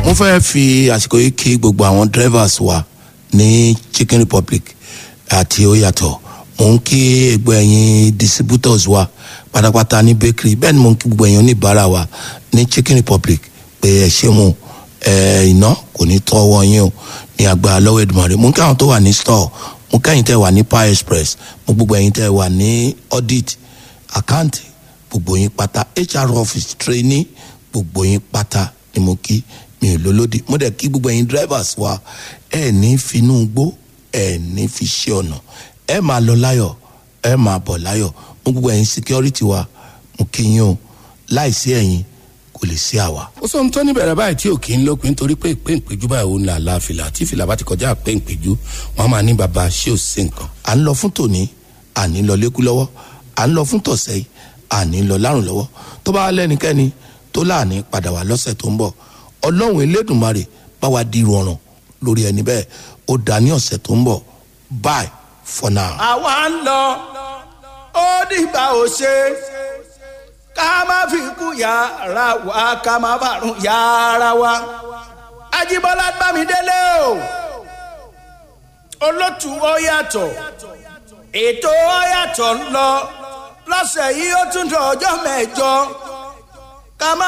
mo fẹ́ fi àsìkò yìí kí gbogbo àwọn drivers wa ní chicken republic àti oyatọ̀ mo ń kí gbogbo ẹ̀yin distributors wa pátápátá ní bakery bẹ́ẹ̀ ni mo ń kí gbogbo ẹ̀yin oníbàárà wa ní chicken republic pé ẹ ṣé mo ẹ iná kò ní tọ́wọ́ yín o ní agbára lọ́wọ́ Èdùmàrè mo ń kí àwọn tó wà ní store mo kẹ́yìn tẹ́ wà ní power express mo gbogbo ẹ̀yin tẹ́ wà ní audit àkáǹtì gbogbo yín pátá hr office trainee gbogbo yín pátá ni mo kí mi ò lólódì mo dẹ̀ kí gbogbo ẹ̀yin drivers wa ẹ̀ ní finú gbó ẹ̀ ní fi ṣe ọ̀nà ẹ̀ máa lọ láyọ̀ ẹ̀ máa bọ̀ láyọ̀ mo gbogbo ẹ̀yin security wa mo kí yín o láìsí ẹ̀yin kò lè sí àwa. ó sọ ohun tó ní bẹ̀rẹ̀ báyìí tí ò kí ń lópin torí pé ìpé ìpéjú báyìí òun là la fìlà tí fìlà bá ti kọjá ìpé ìpéjú wọn máa ní baba ṣé ò sí nǹkan. à ń lọ fún tòní à ní lọ lékú lọ́wọ́ à ń lọ fún tọ̀sẹ̀ yìí à ní lọ lárùn lọ́wọ́ tó bá lẹ́nikẹ́ni tó láàní padà wá lọ́sẹ̀ tó ń bọ̀ ọlọ́run elédùnmarè bá wa di rọrùn lórí ẹni bẹ́ẹ̀ ó dá ní ọ̀sẹ̀ tó ń bọ̀ bye for now. àwa ń lọ ó dìgbà ò ṣe ká má fi kú yàrá wa ká má bàrún yàrá wa Ajíbọ́lá Bámidélé o olótù ó yàtọ̀ ètò ó yàtọ̀ ń lọ lọ́sẹ̀ yìí ó tún dọ̀ ọjọ́ mẹ́jọ ká má